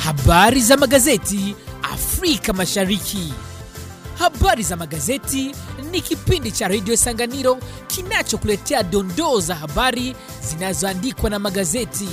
Habari za magazeti Afrika Mashariki. Habari za magazeti ni kipindi cha redio Sanganiro kinachokuletea dondoo za habari zinazoandikwa na magazeti.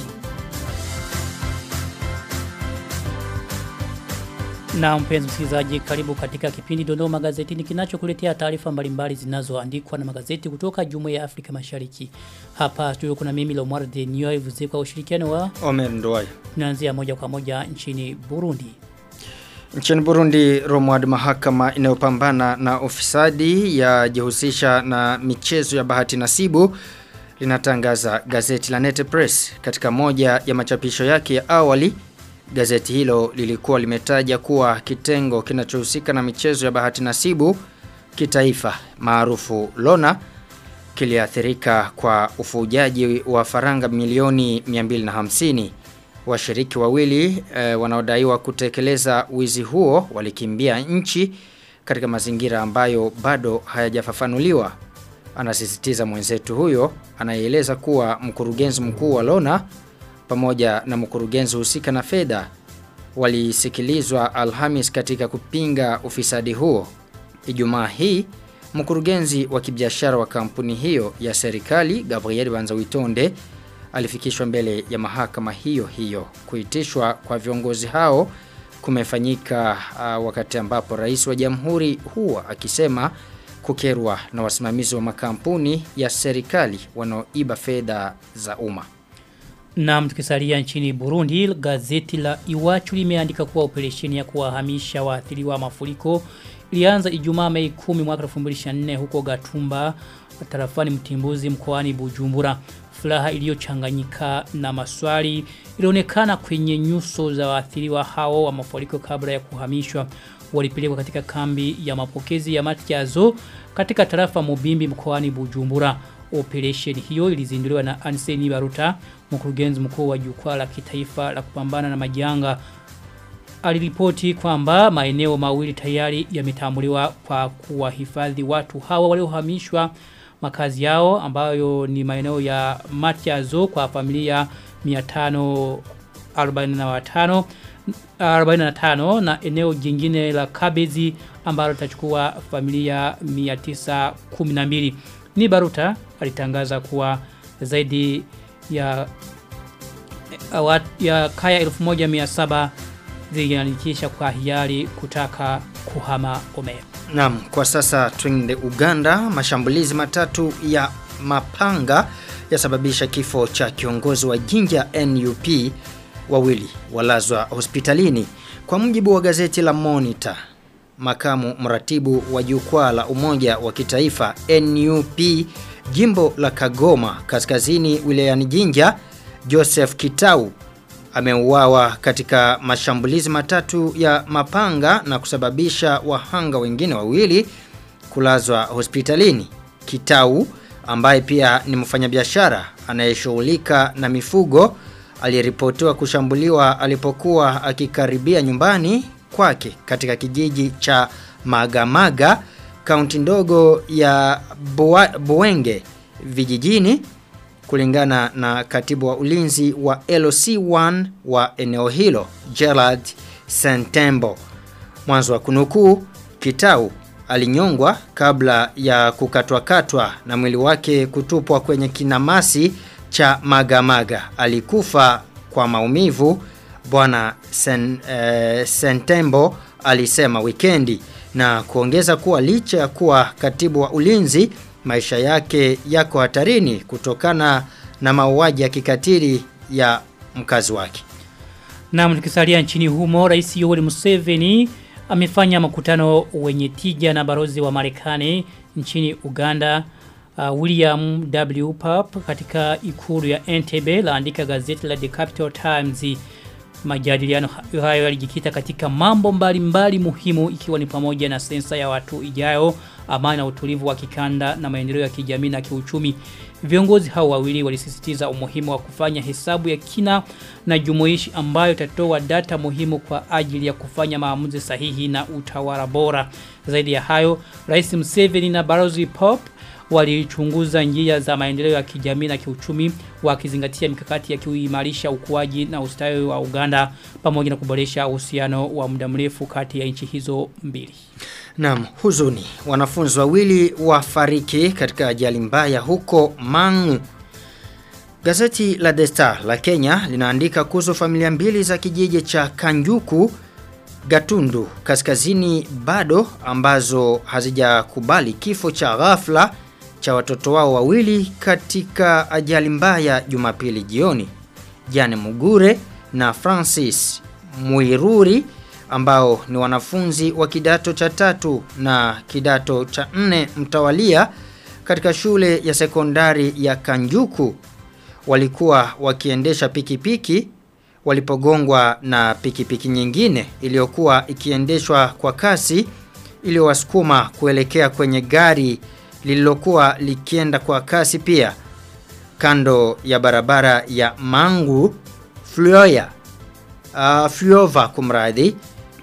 Na mpenzi msikilizaji, karibu katika kipindi Dondoo Magazetini kinachokuletea taarifa mbalimbali zinazoandikwa na magazeti kutoka Jumuiya ya Afrika Mashariki. Hapa studio kuna mimi Lomar de Nyoy kwa ushirikiano wa Omer Nduwayo. tunaanzia moja kwa moja nchini Burundi. Nchini Burundi, Romwad mahakama inayopambana na ufisadi yajihusisha na michezo ya bahati nasibu linatangaza gazeti la Nete Press katika moja ya machapisho yake ya awali Gazeti hilo lilikuwa limetaja kuwa kitengo kinachohusika na michezo ya bahati nasibu kitaifa maarufu Lona kiliathirika kwa ufujaji wa faranga milioni 250. Washiriki wawili e, wanaodaiwa kutekeleza wizi huo walikimbia nchi katika mazingira ambayo bado hayajafafanuliwa. Anasisitiza mwenzetu huyo anayeeleza kuwa mkurugenzi mkuu wa Lona pamoja na mkurugenzi husika na fedha walisikilizwa Alhamis katika kupinga ufisadi huo. Ijumaa hii mkurugenzi wa kibiashara wa kampuni hiyo ya serikali Gabriel Banzawitonde alifikishwa mbele ya mahakama hiyo hiyo. Kuitishwa kwa viongozi hao kumefanyika uh, wakati ambapo rais wa jamhuri huwa akisema kukerwa na wasimamizi wa makampuni ya serikali wanaoiba fedha za umma. Na tukisalia nchini Burundi, gazeti la Iwachu limeandika kuwa operesheni ya kuwahamisha waathiriwa mafuriko ilianza Ijumaa Mei 10 mwaka 2024 huko Gatumba tarafani Mtimbuzi mkoani Bujumbura. Furaha iliyochanganyika na maswali ilionekana kwenye nyuso za waathiriwa hao wa mafuriko kabla ya kuhamishwa. Walipelekwa katika kambi ya mapokezi ya Matyazo katika tarafa Mubimbi mkoani Bujumbura. Operation hiyo ilizinduliwa na Anseni Baruta, mkurugenzi mkuu wa jukwaa la kitaifa la kupambana na majanga. Aliripoti kwamba maeneo mawili tayari yametambuliwa kwa kuwahifadhi watu hawa waliohamishwa makazi yao ambayo ni maeneo ya Matiazo kwa familia 545 45 na eneo jingine la Kabezi ambalo litachukua familia 912 ni Baruta alitangaza kuwa zaidi ya ya kaya 1700 ziliandikisha kwa hiari kutaka kuhama Omer. Naam, kwa sasa twende Uganda, mashambulizi matatu ya mapanga yasababisha kifo cha kiongozi wa Jinja NUP wawili walazwa hospitalini. Kwa mujibu wa gazeti la Monitor, makamu mratibu wa jukwaa la umoja wa kitaifa NUP jimbo la Kagoma kaskazini wilayani Jinja Joseph Kitau ameuawa katika mashambulizi matatu ya mapanga na kusababisha wahanga wengine wawili kulazwa hospitalini. Kitau ambaye pia ni mfanyabiashara anayeshughulika na mifugo aliyeripotiwa kushambuliwa alipokuwa akikaribia nyumbani kwake katika kijiji cha Magamaga kaunti ndogo ya Buenge vijijini kulingana na katibu wa ulinzi wa LC1 wa eneo hilo Gerard Santembo. Mwanzo wa kunukuu Kitau alinyongwa kabla ya kukatwa-katwa na mwili wake kutupwa kwenye kinamasi cha Magamaga. Alikufa kwa maumivu bwana Sen, eh, Santembo alisema wikendi na kuongeza kuwa licha ya kuwa katibu wa ulinzi maisha yake yako hatarini kutokana na mauaji ya kikatili ya mkazi wake. Na tukisalia nchini humo, Rais Yoweri Museveni amefanya makutano wenye tija na barozi wa Marekani nchini Uganda. Uh, William W. Pap katika ikulu ya Entebbe laandika gazeti la The Capital Times majadiliano hayo yalijikita katika mambo mbalimbali mbali muhimu ikiwa ni pamoja na sensa ya watu ijayo, amani na utulivu wa kikanda na maendeleo ya kijamii na kiuchumi. Viongozi hao wawili walisisitiza umuhimu wa kufanya hesabu ya kina na jumuishi ambayo itatoa data muhimu kwa ajili ya kufanya maamuzi sahihi na utawala bora. Zaidi ya hayo, Rais Museveni na Balozi Pop walichunguza njia za maendeleo ya kijamii na kiuchumi wakizingatia mikakati ya kuimarisha ukuaji na ustawi wa Uganda pamoja na kuboresha uhusiano wa muda mrefu kati ya nchi hizo mbili. Naam, huzuni. Wanafunzi wawili wafariki katika ajali mbaya huko Mangu. Gazeti la The Star la Kenya linaandika kuhusu familia mbili za kijiji cha Kanjuku Gatundu kaskazini bado ambazo hazijakubali kifo cha ghafla cha watoto wao wawili katika ajali mbaya Jumapili jioni. Jane Mugure na Francis Muiruri ambao ni wanafunzi wa kidato cha tatu na kidato cha nne mtawalia katika shule ya sekondari ya Kanjuku walikuwa wakiendesha pikipiki walipogongwa na pikipiki nyingine iliyokuwa ikiendeshwa kwa kasi iliyowasukuma kuelekea kwenye gari lililokuwa likienda kwa kasi pia kando ya barabara ya Mangu Flyoya uh, Flyova kumradhi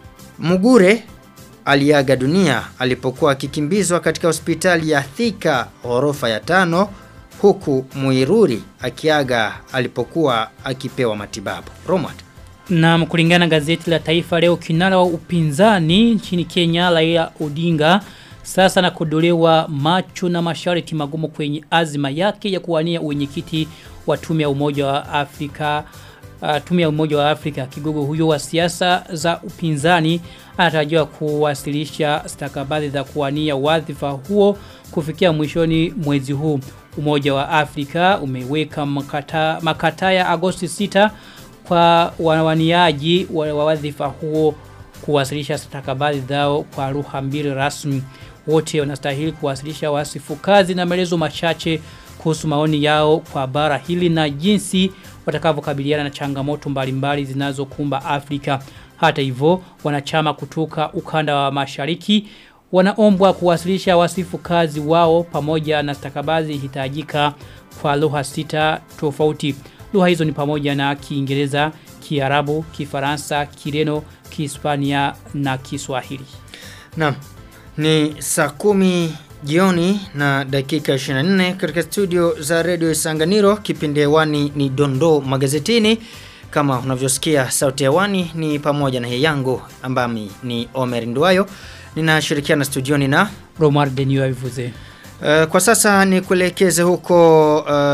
Mugure aliaga dunia alipokuwa akikimbizwa katika hospitali ya Thika ghorofa ya tano huku Muiruri akiaga alipokuwa akipewa matibabu. Romad. Na kulingana gazeti la Taifa leo kinara wa upinzani nchini Kenya Raila Odinga sasa na kudolewa macho na masharti magumu kwenye azima yake ya kuwania uwenyekiti wa tume ya Umoja wa Afrika uh, tume ya Umoja wa Afrika kigogo huyo wa siasa za upinzani anatarajiwa kuwasilisha stakabadhi za kuwania wadhifa huo kufikia mwishoni mwezi huu. Umoja wa Afrika umeweka makata, makata ya Agosti 6 kwa wawaniaji wa wadhifa huo kuwasilisha stakabadhi zao kwa lugha mbili rasmi. Wote wanastahili kuwasilisha wasifu kazi na maelezo machache kuhusu maoni yao kwa bara hili na jinsi watakavyokabiliana na changamoto mbalimbali zinazokumba Afrika. Hata hivyo, wanachama kutoka ukanda wa mashariki wanaombwa kuwasilisha wasifu kazi wao pamoja na stakabadhi hitajika kwa lugha sita tofauti. Lugha hizo ni pamoja na Kiingereza, Kiarabu, Kifaransa, Kireno, Kihispania na Kiswahili. Naam. Ni saa kumi jioni na dakika 24 katika studio za Radio Isanganiro kipindi hewani ni Dondo magazetini kama unavyosikia sauti hewani ni pamoja na hii yangu ambami ni Omer Nduayo ninashirikiana studioni na Romar Denio Ivuze. Uh, kwa sasa ni kuelekeze huko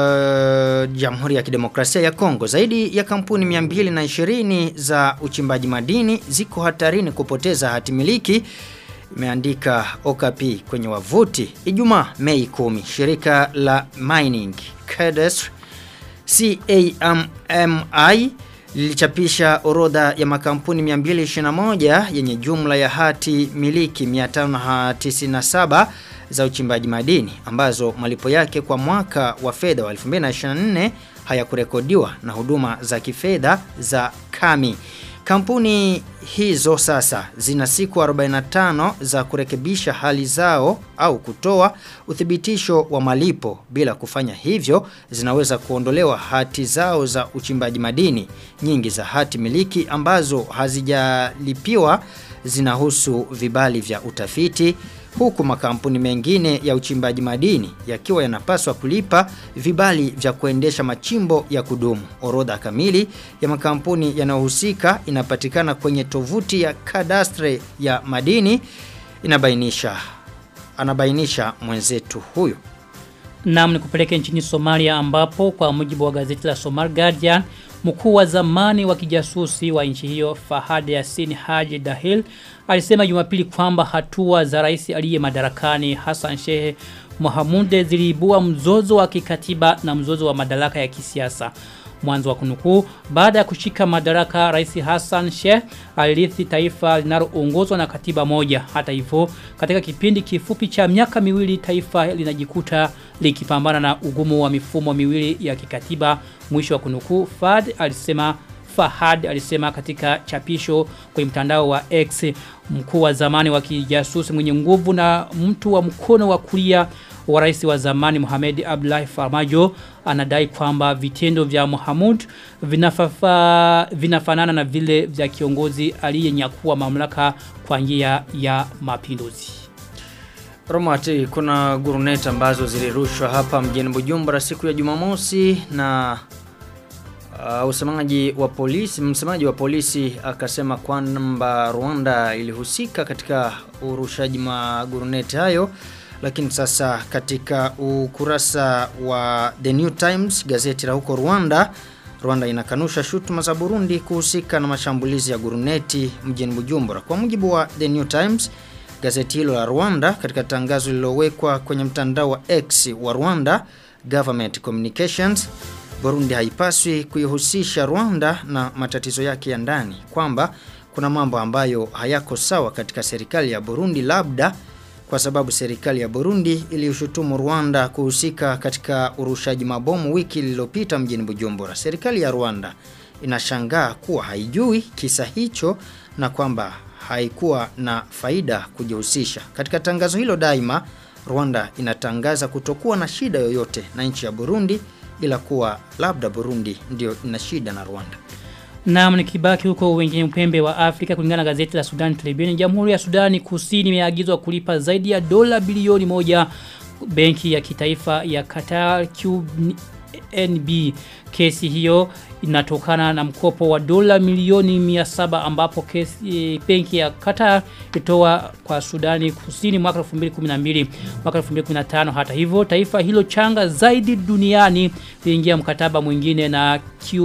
uh, Jamhuri ya Kidemokrasia ya Kongo. Zaidi ya kampuni 220 za uchimbaji madini ziko hatarini kupoteza hatimiliki imeandika Okapi kwenye wavuti Ijumaa Mei 10 shirika la mining cadastre CAMMI lilichapisha orodha ya makampuni 221 yenye jumla ya hati miliki 597 za uchimbaji madini ambazo malipo yake kwa mwaka wa fedha wa 2024 hayakurekodiwa na huduma za kifedha za Kami. Kampuni hizo sasa zina siku 45 za kurekebisha hali zao au kutoa uthibitisho wa malipo bila kufanya hivyo zinaweza kuondolewa hati zao za uchimbaji madini. Nyingi za hati miliki ambazo hazijalipiwa zinahusu vibali vya utafiti huku makampuni mengine ya uchimbaji madini yakiwa yanapaswa kulipa vibali vya kuendesha machimbo ya kudumu. Orodha kamili ya makampuni yanayohusika inapatikana kwenye tovuti ya kadastre ya madini inabainisha anabainisha mwenzetu huyu. Naam ni kupeleke nchini Somalia ambapo kwa mujibu wa gazeti la Somali Guardian mkuu wa zamani wa kijasusi wa nchi hiyo Fahad Yasin Haji Dahil alisema Jumapili kwamba hatua za rais aliye madarakani Hassan Sheikh Mohamud ziliibua mzozo wa kikatiba na mzozo wa madaraka ya kisiasa. Mwanzo wa kunukuu baada ya kushika madaraka rais Hassan Sheikh alirithi taifa linaloongozwa na katiba moja. Hata hivyo katika kipindi kifupi cha miaka miwili taifa linajikuta likipambana na ugumu wa mifumo miwili ya kikatiba. Mwisho wa kunukuu Fad alisema Fahad alisema katika chapisho kwenye mtandao wa X mkuu wa zamani wa kijasusi mwenye nguvu na mtu wa mkono wa kulia wa rais wa zamani Mohamed Abdullahi Farmajo anadai kwamba vitendo vya Mohamud vinafafa, vinafanana na vile vya kiongozi aliyenyakua mamlaka kwa njia ya mapinduzi. Romati, kuna guruneti ambazo zilirushwa hapa mjini Bujumbura siku ya Jumamosi na uh, usemaji wa polisi, msemaji wa polisi akasema kwamba Rwanda ilihusika katika urushaji maguruneti hayo, lakini sasa katika ukurasa wa The New Times, gazeti la huko Rwanda, Rwanda inakanusha shutuma za Burundi kuhusika na mashambulizi ya guruneti mjini Bujumbura. Kwa mujibu wa The New Times, gazeti hilo la Rwanda katika tangazo lililowekwa kwenye mtandao wa X wa Rwanda Government Communications, Burundi haipaswi kuihusisha Rwanda na matatizo yake ya ndani, kwamba kuna mambo ambayo hayako sawa katika serikali ya Burundi, labda kwa sababu serikali ya Burundi iliushutumu Rwanda kuhusika katika urushaji mabomu wiki lililopita mjini Bujumbura. Serikali ya Rwanda inashangaa kuwa haijui kisa hicho na kwamba haikuwa na faida kujihusisha. Katika tangazo hilo daima, Rwanda inatangaza kutokuwa na shida yoyote na nchi ya Burundi ila kuwa labda Burundi ndio ina shida na Rwanda. Naam nikibaki huko wengine upembe wa Afrika kulingana na gazeti la Sudan Tribune, Jamhuri ya Sudani Kusini imeagizwa kulipa zaidi ya dola bilioni moja benki ya kitaifa ya Qatar QNB. Kesi hiyo inatokana na mkopo wa dola milioni 700 ambapo kesi benki ya Qatar itoa kwa Sudani Kusini mwaka 2012 mwaka 2015 hata hivyo taifa hilo changa zaidi duniani liingia mkataba mwingine na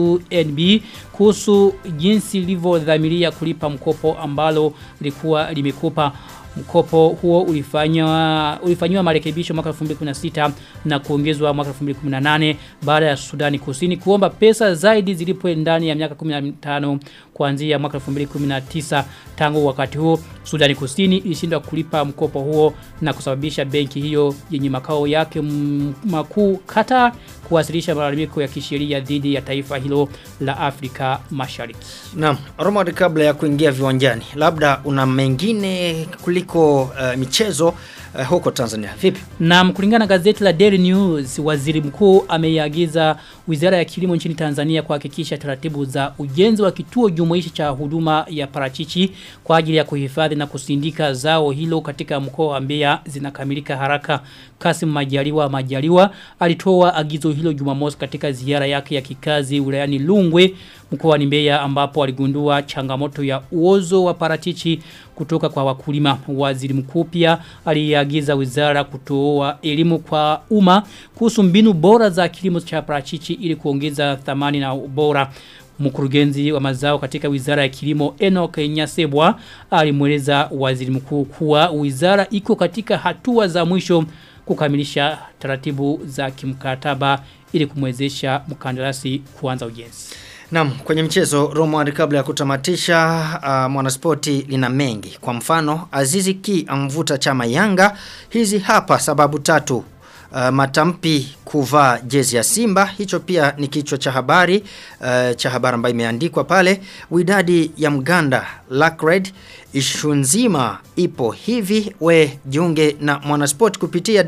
QNB kuhusu jinsi lilivyodhamiria kulipa mkopo ambalo lilikuwa limekupa mkopo huo ulifanywa ulifanywa marekebisho mwaka 2016 na kuongezwa mwaka 2018 baada ya Sudani Kusini kuomba pesa zaidi zilipwe ndani ya miaka 15 kuanzia mwaka 2019 tangu wakati huo Sudani Kusini ilishindwa kulipa mkopo huo na kusababisha benki hiyo yenye makao yake makuu Qatar kuwasilisha malalamiko ya kisheria dhidi ya taifa hilo la Afrika Mashariki. Naam, Romad kabla ya kuingia viwanjani, labda una mengine kuliko uh, michezo uh, huko Tanzania. Vipi? Na kulingana na gazeti la Daily News, waziri mkuu ameiagiza Wizara ya Kilimo nchini Tanzania kuhakikisha taratibu za ujenzi wa kituo jumuishi cha huduma ya parachichi kwa ajili ya kuhifadhi na kusindika zao hilo katika mkoa wa Mbeya zinakamilika haraka. Kasim Majaliwa Majaliwa alitoa agizo hilo Jumamosi katika ziara yake ya kikazi wilayani Lungwe mkoani Mbeya ambapo aligundua changamoto ya uozo wa parachichi kutoka kwa wakulima. Waziri mkuu pia aliagiza wizara kutoa elimu kwa umma kuhusu mbinu bora za kilimo cha parachichi ili kuongeza thamani na ubora. Mkurugenzi wa mazao katika wizara ya kilimo Enoch Nyasebwa alimweleza waziri mkuu kuwa wizara iko katika hatua za mwisho kukamilisha taratibu za kimkataba ili kumwezesha mkandarasi kuanza ujenzi. Naam, kwenye mchezo Romward kabla ya kutamatisha uh, mwanaspoti lina mengi. Kwa mfano, Azizi Ki amvuta chama Yanga. Hizi hapa sababu tatu. Uh, matampi kuvaa jezi ya Simba hicho pia ni kichwa cha habari uh, cha habari ambayo imeandikwa pale widadi ya Mganda Lackred ishu nzima ipo hivi we jiunge na mwanasport kupitia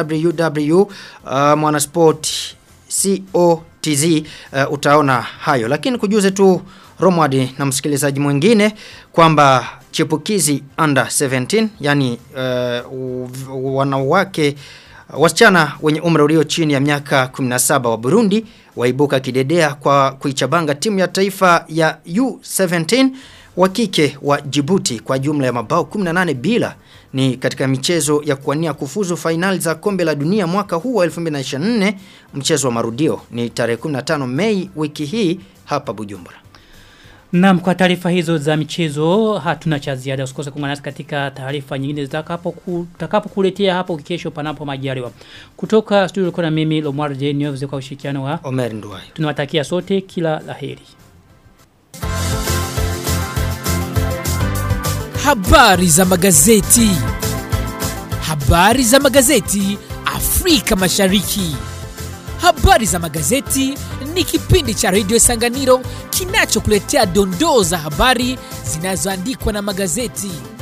www uh, mwanasport co TZ uh, utaona hayo lakini kujuze tu Romwadi na msikilizaji mwingine kwamba chipukizi under 17 yani uh, wanawake wasichana wenye umri ulio chini ya miaka 17 wa Burundi waibuka kidedea kwa kuichabanga timu ya taifa ya U17 wa kike wa Djibouti kwa jumla ya mabao 18 bila ni katika michezo ya kuwania kufuzu fainali za kombe la dunia mwaka huu wa 2024 mchezo wa marudio ni tarehe 15 Mei wiki hii hapa Bujumbura. Naam kwa taarifa hizo za michezo hatuna cha ziada usikose kuungana nasi katika taarifa nyingine zitakapo tutakapo kuletea hapo kesho panapo majaliwa. Kutoka studio kuna mimi Lomar J News kwa ushirikiano wa Omer Nduwayo. Tunawatakia sote kila laheri. Habari za magazeti. Habari za magazeti Afrika Mashariki. Habari za magazeti ni kipindi cha Radio Sanganiro kinachokuletea dondoo za habari zinazoandikwa na magazeti.